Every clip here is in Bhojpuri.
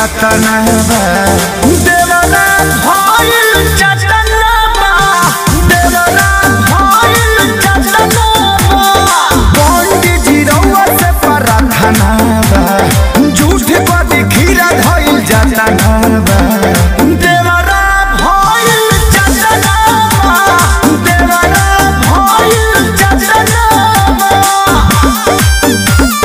कतना बा देवरा भइल चटना बा देवरा भइल चटना बा पंडित जी रउआ से प्रार्थना बा झूठ पर खीरा धइल जाता बा देवरा भइल चटना बा देवरा भइल चटना बा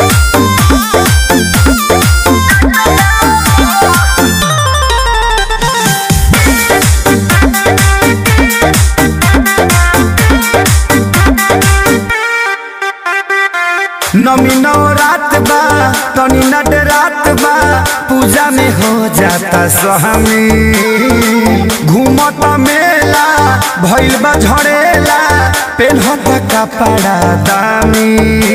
नमी नौ रात बा तनी नट रात बा पूजा में हो जाता सहमी घूमत मेला भइल बा झड़ेला पेन्हत कपड़ा दामी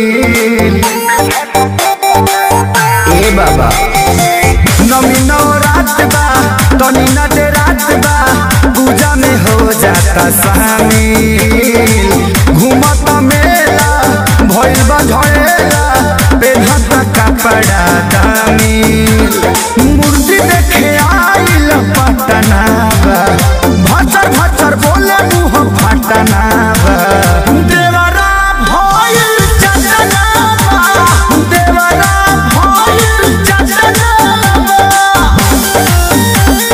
ए बाबा नमी नौ रात बा तनी नट रात बा पूजा में हो जाता शामिल घूमत मेला भइल बा झड़ेला पेन्हत कपड़ा दामी मूर्ति देखे आइल पटना बा भचर भचर बोले मुँह फटना बा देवरा भइल चटना बा देवरा भइल चटना बा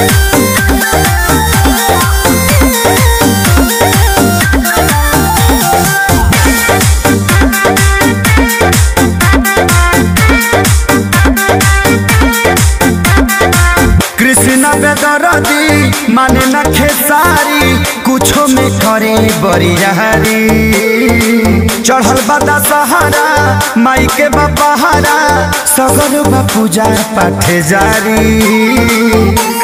कृष्ण बेदरदी माने न खेसारी कुछो में करे बरियारी चढ़ल बदा सहारा माई के बपहारा सगर बा पूजा पाठ जारी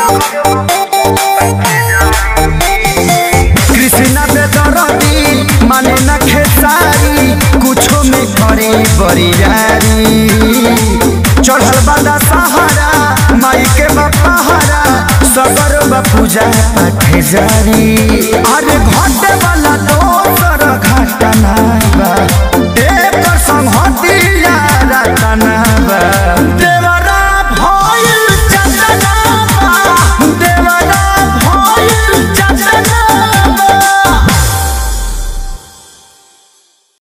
कृष्ण बेदरदी माने न खेसारी कुछो में करे बरियारी चढ़ल बदा सहारा माई के बपहारा सगर बा पूजा पाठ जारी अरे घटे वाला दोसर घटना